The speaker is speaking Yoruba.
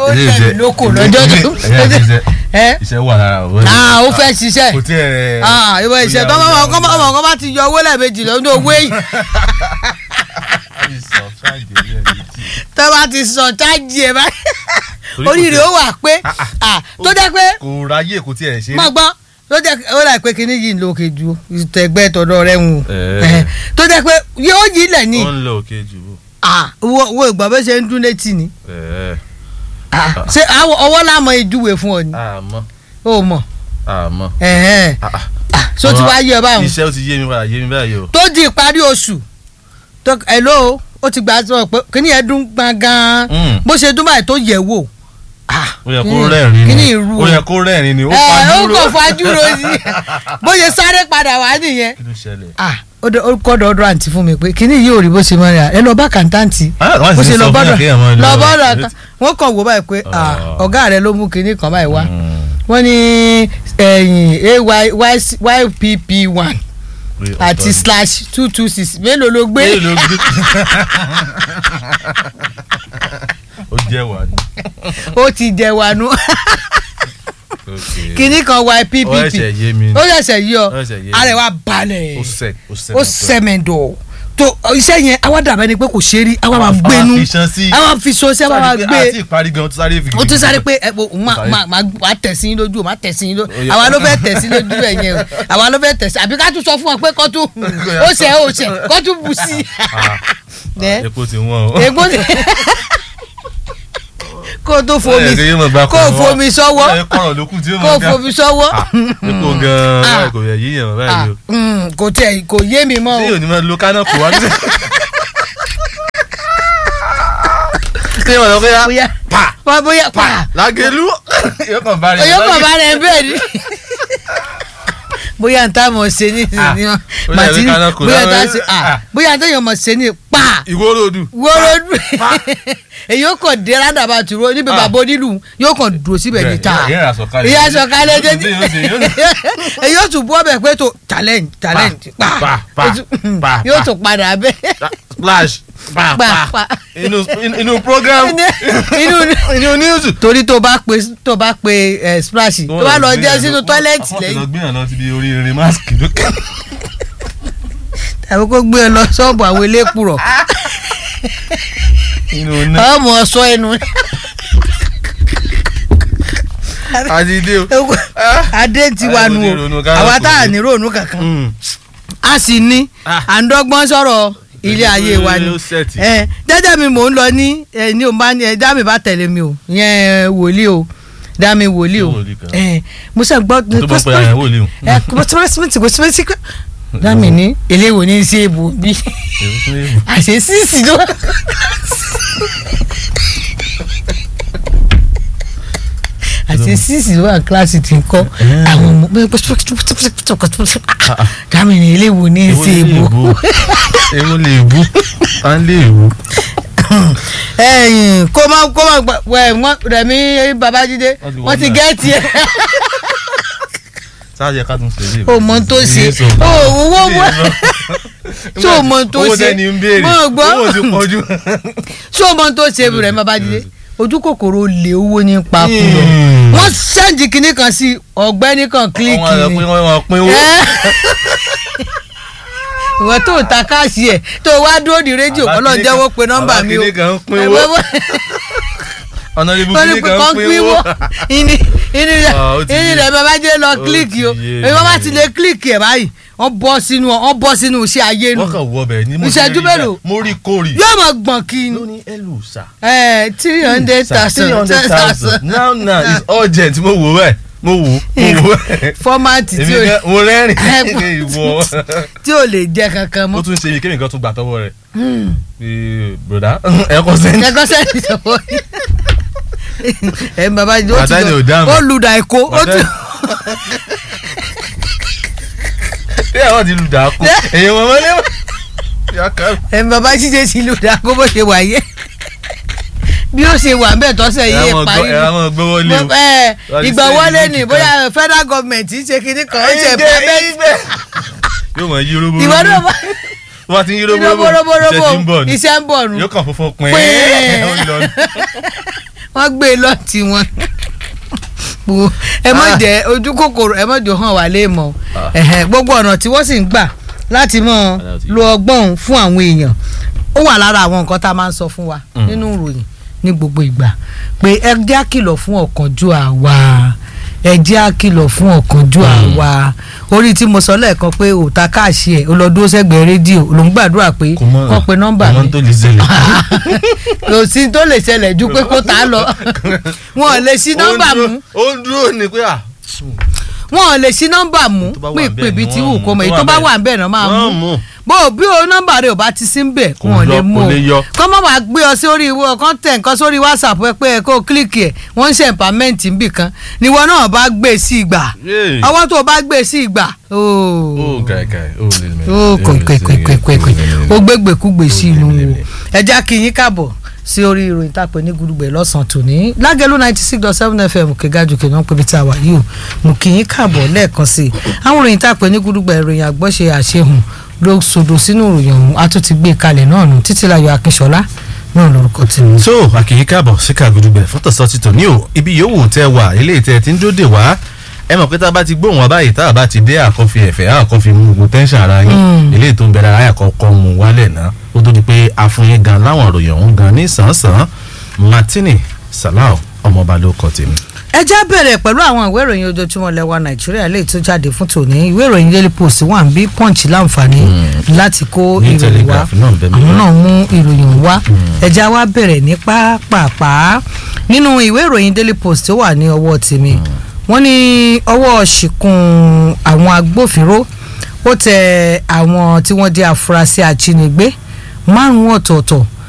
ó Ilé lẹ̀ iṣẹ́- lóko ilé- lọ́jọ́ ilé- tó ẹ̀yà iṣẹ́- ẹ́ iṣẹ́ wà lára òwe. ah ó fẹ́ ṣiṣẹ́ kò tí ẹ. ah ìwọ ìṣẹ́ tó ọmọ ọmọ ọmọ ọmọ bá ti yọ owó lẹ́ẹ̀mejì lọ́dún owó èyí tó bá ti sọ chájì ẹ̀ báyìí Torí kò oríire tẹ- ó wà pé Ah, ah. ah tó jẹ́ pé kò ráyè kò tí ẹ ṣe. má gbọ́ tó jẹ́ ó rà pé kinní yìí ń lo òkè ju ìtẹ̀gbẹ́ tọ̀dọ̀ rẹ̀ ń wò Eh. tó jẹ́ pé yóò yí lẹ̀ ní ó ń lọ òkè jù bò. ah wo wo ìgbà bó ṣe ń dún létí ni Ẹ̀, Ah, ṣé àwọ- ọwọ́ lámọ ìjúwe fún ọ ni àmọ́ ó mọ̀ àmọ́. ẹ̀hẹ́n. Ah, ah. Ah, so ti wá yé ọ báwọn iṣẹ́ ó ti yé mi padà yé mi báyìí o. tó di ìparí oṣù tó hello ó ti gbà sọ pé kíní yẹn dún gbàngàn Mm. bó ṣe dún báyìí tó yẹ̀ wò Ah, ó yẹ kó kíní- rẹ́rìn kíní ni ìrú ó yẹ kó rẹ́rìn ni ó ẹ ó fajúro. kàn fajúro sí bó ṣe sáré padà wá nìyẹn kí ló ṣẹlẹ̀. ah ó dé- ó kọ́dọ̀ ọdún àǹtí fún mi pé kíní yìí ò rí bó ṣe máa rà ẹ lọ bá kàńtáǹtì Ah, wọ́n bó sì ṣe ń lọ sọ fún bọ́dọ̀ yàn kéèyàn máa lọ lọ- bọ́dọ̀ kan wọ́n kàn wò báyìí pé ah, Ah. ọ̀gá rẹ ló mú kíní kan báyìí wá Mm. wọ́n ní ẹ̀yìn aypp one Pé ọ̀tọ̀ àti ni. slash two two six mélòó ló gbé Èyí ló gbé. ó jẹ́ wà ní. ó ti jẹ wànú Okay. kíní kan ó ypp ẹ̀ṣẹ̀ yé mi. ó ṣẹ̀ṣẹ̀ yí ọ Ó ṣẹ̀ṣẹ̀ yé mi. arẹwà balẹ̀ ó sẹ̀ ó sẹ̀ ó sẹ̀mẹ̀dọ̀ tó iṣẹ́ yẹn àwa dàbẹ́ ni pé kò ṣe rí àwa máa gbénu fi ṣan sí. àwa fi so sí àwa máa àti gbé ìparí gan ó tún sáré fi. ó tún sáré pé ẹ o ma Sáré. ma ma ma tẹ̀sí yín lójú o ma tẹ̀sí yín lójú Ó yẹ- àwa ló fẹ́ tẹ̀sí lójú ẹ̀ yẹn o àwa ló fẹ́ tẹ̀sí àbí ká tún sọ fún wọn pé kọ́ tún ó ṣe ó ṣe kọ́ tún bù sí Ah, ẹ epo ti wọ́n o. egbò kó o tó fomi Ẹ, kí yóò máa gba kó o kọ̀ọ̀rọ̀ wá. fomi sọ́wọ́ Ẹ, kọ̀rọ̀ ló kù tí yóò kó o máa ga. fomi sọ́wọ́ Ah, epo gan-an Ah. báyìí kò yẹ yíyan Ah, báyìí o. mm, kò tẹ̀ kò yé mi mọ́ ṣé o yóò ní máa lo kánà kó wá ní. ṣé wọn lọ pé yá bóyá pa wá bóyá pa lágẹ̀lú yóò kàn bá rẹ̀ oyó kàn bá rẹ̀ bẹ́ẹ̀ ni bóyá n ta mọ̀ ṣe ní ìsinyìí Ah, ó màtí dàbí kánà kò bóyá n ta láwọn- ṣe ah, ah. bóyá n ta yọ̀ mọ̀ ṣe ní pa ìwórodù. wọ́rọ́dù èyí ó kàn dé rádàbà tìró níbi Ah. bàbá onílù yóò kàn dúró síbẹ̀ ní ta ìyá ìyá ìyá sọ̀kalẹ̀ jẹ́ jẹ́jẹ́ èyí ó tún bú ọbẹ̀ pé tó talent talent pa pa, pa, Ó tún- pa, yóò pa. tún padà bẹ́ẹ̀ splash pa pa pa pa inú inú program inú inú news. torí tó bá pe tó bá pe ẹ splash tó bá lọ jẹ́ sínú tọ́lẹ́ẹ̀tì lẹ́yìn. lẹ́yìn wọ́n ti lọ gbìyànjú lọ síbi orí irin máàkì lókè. tàbí kó gbé ẹ lọ ṣọ́ọ̀bù àwọn eléèpùrọ̀ inú náà ọmọ ọsọ ẹnu àti dé o. adé ti wà nù Ayé mo ní ronú o ká àwa kò tá à sí. ní ronú kankan Mm. a sì ní Ah. à ń dọ́gbọ́n sọ̀rọ̀ ilé ayé wa ni Ó sẹ̀tì. ẹ jẹ́jẹ́ mi mò ń lọ ní ẹ ní o bá ní ẹ dá mi bá tẹ̀lé mi o ìyẹn wòlíì o dá mi wòlíì o Ṣé wòlíì kan? ẹ mo sọ gbọ́ tó bá ń pè àyàn wòlíì o. ẹ kọ́símẹ́sì kọ́símẹ́sì dá mi ní eléwo ní í ṣe èbò bí àṣẹ sísì ló àṣẹ sísì ló wà kíláàsì tí ń kọ́ àwọn ọmọ dá mi ní eléwo ní í ṣe èbò. èwo lè bú à ń lè bú. ẹyìn kó má kó má gbà wẹ wọn rẹmi babájídé Wọ́n ti wọn ti wọ́n gẹ́ẹ̀tì ẹ̀ sáàjẹ ká tún ṣe lè. o mọ tó ṣe o owó wọ ṣé o mọ tó owó ṣe tẹ́ni ń béèrè mọ gbọ́ owó ti pọ̀ jù. ṣé o mọ tó ṣe rẹmi babájídé ojú kòkòrò lè owó ní papò lọ Hmm. wọ́n sẹ́ǹdì kínní kan sí ọ̀gbẹ́ni kan kílíkì wọ́n á lọ ni pín wọ́n máa pín owó. Ẹ́. ìwọ tó ta káàsì ẹ̀ tó wá dúró di rédíò ọlọ́run jẹ́wọ́ pé nọ́mbà mi o Àbá kínní kan ń pín owó. ọ̀nà ibu wọ́n ní kínní pé kan kàn ń pín pín owó. wọ́ ìní ìní rẹ̀ Ah, ó ti ìní yé. rẹ̀ bàbá jẹ́ lọ Ó kílíkì o ti yé. èyí wọ́n bá ti lè kílíkì ẹ̀ báyìí wọ́n bọ́ sínú wọ́n bọ́ sínú iṣẹ́ ayé nù wọ́n kàn wọ bẹ̀ ni mo Ìṣẹ́jú ti rí mélòó? bẹ́ẹ̀. mo rí kórì. yóò mọ̀ gbọ̀n kí ni ló ní ẹlù sà. ẹ̀ three hundred three hundred thousand thousand now now it's urgent mo wò bẹ́ẹ̀ mo wò mo wò bẹ́ẹ̀. fọ́mátì tí èmi ò gan mo rẹ́rìn Ẹ ní ìwọ. tí ò lè jẹ kankan ó mọ́ tún ṣe ibi kémi kan tún gbà tọwọ́ rẹ̀. Ee, broda ẹ kọ sẹ́ni. ẹ̀kọ́ sẹ́ni sọ̀rọ̀ ẹ̀ bàbá yìí ó ti Bàtà ni ò lọ dáhùn. ó lu dàìkó ó tún bí àwọn ti lu dàákú èyàn wọn wọlé wọn. ẹ̀ bàbá jíjẹ sí lu dàìkó bó ṣe wà yẹ bí ó ṣe wà bẹ́ẹ̀ tọ́sẹ̀ yìí ẹ̀ parí ẹ àwọn gbọ́wọ́ lé o. Mo- ẹ, Wọ́n ti ìgbà ṣe wọlé ìlú ni kíkan. bóyá federal government ń ṣe kinní kan ó ṣe Ìgbẹ́, permit ìgbẹ́. yóò mọ yí robo ìwọ náà bá tó bá ti ń yí robo robo robo robo iṣẹ́ ti ń bọ̀ ni iṣẹ́ ń bọ̀ nù yóò kàn fúnfún pín Pín. ó lọ ní. wọ́n gbé e lọ tí wọn Wo, ẹ má Ah. jẹ́ ojú kòkòrò ẹ má jò hàn wá lé mọ́ Ah. ẹ̀hẹ̀, gbogbo ọ̀nà tí wọ́n sì ń gbà láti mọ̀ lo ọgbọ́n òun fún àwọn èèyàn ó wà lára àwọn nǹkan tá a máa ń sọ fún wa Mm. nínú ìròyìn ní gbogbo ìgbà pé ẹ jẹ́ á kìlọ̀ fún ọ̀kánjúà wa ẹ jẹ́ á kìlọ̀ fún ọ̀kánjúà wa orí tí mo sọ lẹ́ẹ̀kan pé òòtá káàṣì ẹ̀ ó lọ dúró sẹ́gbẹ̀ẹ́ rédíò ló ń gbàdúrà pé kò mọ kọ́ pe nọ́mbà kò mọ mi tó lè ṣẹlẹ̀. kò sí tó lè ṣẹlẹ̀ ju pé kó tà á lọ wọn ò lè ṣí nọ́mbà Ó ń mú dúró- ó ń dúró ní pé à. wọn ò lè ṣí nọ́mbà mú tó bá wà pé ńbẹ̀ ìpè bíi ni ti wọ́n wù mú. kó mọ̀ èyí Tó tó wà bá ńbẹ̀. wà ń bẹ̀ náà máa Wọ́n mú mú. bó o bí o nọ́mbà rẹ ò bá ti sí ń bẹ̀ Kò wọn ò lè lọ- mú kò o lè yọ. kọ́ mọ́ wàá gbé ọ sórí ìwọ kan tẹ̀ nǹkan sórí whatsapp ẹ pé ẹ kó o kílìkì ẹ̀ wọ́n ń ṣe empowerment níbì kan níwọ náà bá gbé sí ìgbà Yéè. ọwọ́ tó o bá gbé sí ìgbà ó ooo kàkà ó lè mẹ. ó kọ̀ìkọ̀ìkọ̀ìkọ̀ìkọ̀ ó gbégbèkúgbè sí inú wo ẹja kí yín káàbọ̀ sí orí ìròyìn tá a pè ní gudugbẹ lọ́sàn-án tòní lágẹ̀lú ninety six dot seven fm kẹgájú kẹ náà pébi tí a wà yìí o mo kí yín káàbọ̀ lẹ́ẹ̀kan sí i àwọn ìròyìn tá a pè ní gudugbẹ ìròyìn àgbọ́ṣe àṣehùn ló sọdọ̀ sínú ìròyìn ọ̀hún a tún ti gbé e kalẹ̀ náà nù títílayọ̀ akínṣọlá náà lórúkọ tèmi. so àkìyí káàbọ̀ sí kàgùdùgbẹ̀ fọ́tọ̀sọ ti tò ní o ibi yòówù tẹ wà eléyìí tẹ ti ń dóde wá ẹ mọ̀ pé tá a bá ti gbóhùn wa báyìí tá a bá ti dé àkọ́fi ẹ̀fẹ̀ àkọ́fi mú gbogbo tẹ́ńṣàn ara yín Mm. eléyìí tó ń bẹ̀rẹ̀ ara àkọ́kọ́ mú wálẹ̀ náà ó tó di pé àfúnyín gan láwọn ìròyìn ọ̀hún gan ní sàn-án martini salau ọmọọba ló kọ tèmi. ẹ já bẹ̀rẹ̀ pẹ̀lú àwọn ìwé ìròyìn ojoojúmọ́ lẹ́wà nàìjíríà lè tó jáde fún tòní ìwé ìròyìn daily post wà ń bí punch láǹfààní láti kó Ní ìròyìn wá Telegraph náà bẹ́ẹ̀ àwọn bẹ́ẹ̀. náà mú ìròyìn wá ẹ já wá bẹ̀rẹ̀ ní pápápá nínú ìwé ìròyìn daily post tó wà ní ọwọ́ tèmi wọ́n ní ọwọ́ ṣìkún àwọn agbófinró ó tẹ àwọn tí wọ́n jẹ́ afurasí ajínigbé márùn-ún ọ̀tọ̀ọ̀tọ̀